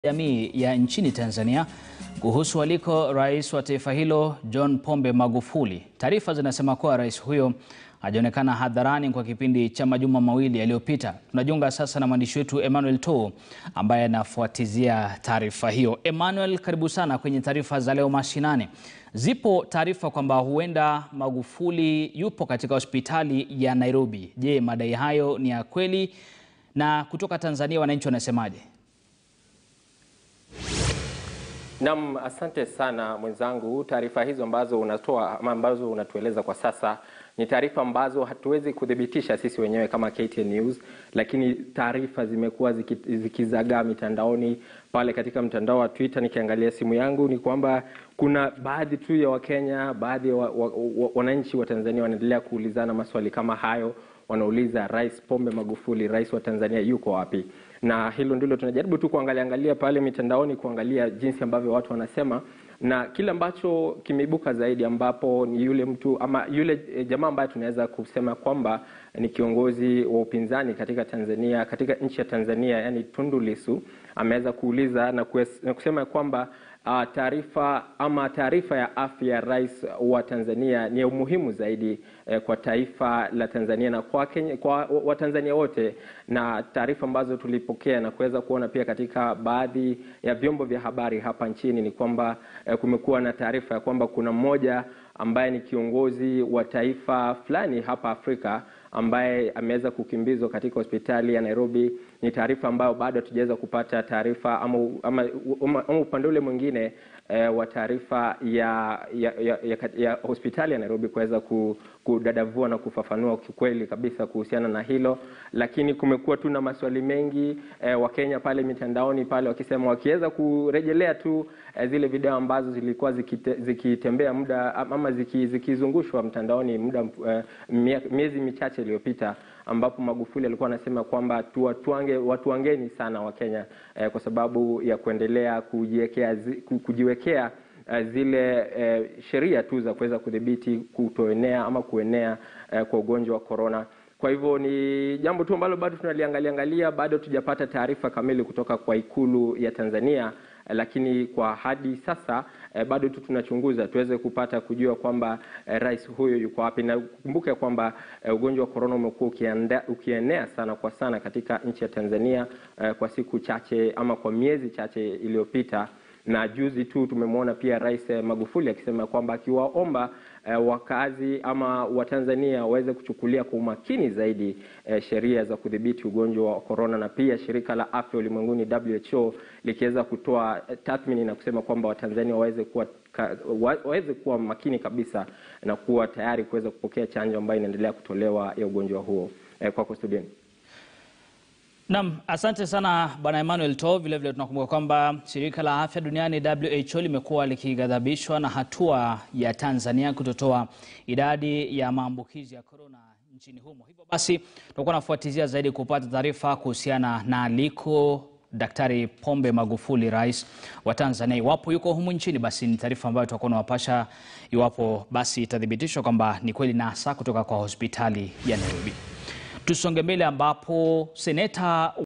jamii ya nchini Tanzania kuhusu aliko rais wa taifa hilo John Pombe Magufuli. Taarifa zinasema kuwa rais huyo hajaonekana hadharani kwa kipindi cha majuma mawili yaliyopita. Tunajiunga sasa na mwandishi wetu Emmanuel To ambaye anafuatizia taarifa hiyo. Emmanuel, karibu sana kwenye taarifa za leo mashinani. Zipo taarifa kwamba huenda Magufuli yupo katika hospitali ya Nairobi. Je, madai hayo ni ya kweli? Na kutoka Tanzania wananchi wanasemaje? Naam, asante sana mwenzangu. Taarifa hizo ambazo unatoa ama ambazo unatueleza kwa sasa ni taarifa ambazo hatuwezi kuthibitisha sisi wenyewe kama KTN News, lakini taarifa zimekuwa zikizagaa mitandaoni. Pale katika mtandao wa Twitter, nikiangalia simu yangu, ni kwamba kuna baadhi tu ya Wakenya, baadhi ya wa, wa, wa, wananchi wa Tanzania wanaendelea kuulizana maswali kama hayo. Wanauliza Rais Pombe Magufuli, rais wa Tanzania, yuko wapi? na hilo ndilo tunajaribu tu kuangalia angalia pale mitandaoni kuangalia jinsi ambavyo watu wanasema, na kile ambacho kimeibuka zaidi, ambapo ni yule mtu ama yule jamaa ambaye tunaweza kusema kwamba ni kiongozi wa upinzani katika Tanzania, katika nchi ya Tanzania, yani Tundu Lissu ameweza kuuliza na, na kusema kwamba Uh, taarifa ama taarifa ya afya ya rais wa Tanzania ni ya umuhimu zaidi eh, kwa taifa la Tanzania na kwa Kenya, kwa Watanzania wote, na taarifa ambazo tulipokea na kuweza kuona pia katika baadhi ya vyombo vya habari hapa nchini ni kwamba eh, kumekuwa na taarifa ya kwamba kuna mmoja ambaye ni kiongozi wa taifa fulani hapa Afrika ambaye ameweza kukimbizwa katika hospitali ya Nairobi. Ni taarifa ambayo bado hatujaweza kupata taarifa ama, ama, ama, ama upande ule mwingine eh, wa taarifa ya, ya, ya, ya, ya hospitali ya Nairobi kuweza kudadavua na kufafanua kikweli kabisa kuhusiana na hilo, lakini kumekuwa tu na maswali mengi eh, Wakenya pale mitandaoni pale wakisema wakiweza kurejelea tu eh, zile video ambazo zilikuwa zikite, zikitembea muda ama zikizungushwa ziki mtandaoni muda eh, miezi michache iliyopita ambapo Magufuli alikuwa anasema kwamba tuwatuange watuangeni sana Wakenya eh, kwa sababu ya kuendelea kujiwekea kujiwekea eh, zile eh, sheria tu za kuweza kudhibiti kutoenea ama kuenea eh, kwa ugonjwa wa korona. Kwa hivyo ni jambo tu ambalo bado tunaliangalia angalia, bado tujapata taarifa kamili kutoka kwa Ikulu ya Tanzania eh, lakini kwa hadi sasa eh, bado tu tunachunguza tuweze kupata kujua kwamba eh, rais huyo yuko wapi, na kumbuke kwamba eh, ugonjwa wa korona umekuwa ukienea sana kwa sana katika nchi ya Tanzania eh, kwa siku chache ama kwa miezi chache iliyopita na juzi tu tumemwona pia Rais Magufuli akisema kwamba akiwaomba eh, wakazi ama Watanzania waweze kuchukulia kwa umakini zaidi eh, sheria za kudhibiti ugonjwa wa korona, na pia shirika la afya ulimwenguni WHO likiweza kutoa eh, tathmini na kusema kwamba Watanzania waweze kuwa waweze kuwa makini kabisa na kuwa tayari kuweza kupokea chanjo ambayo inaendelea kutolewa ya ugonjwa huo. Eh, kwako studioni. Naam, asante sana Bwana Emmanuel To. Vile vile tunakumbuka kwamba shirika la afya duniani WHO limekuwa likighadhabishwa na hatua ya Tanzania kutotoa idadi ya maambukizi ya korona nchini humo. Hivyo basi tutakuwa nafuatizia zaidi kupata taarifa kuhusiana na aliko Daktari Pombe Magufuli, rais wa Tanzania. Iwapo yuko humu nchini, basi ni taarifa ambayo tutakuwa nawapasha iwapo basi itathibitishwa kwamba ni kweli na hasa kutoka kwa hospitali ya Nairobi. Tusonge mbele ambapo seneta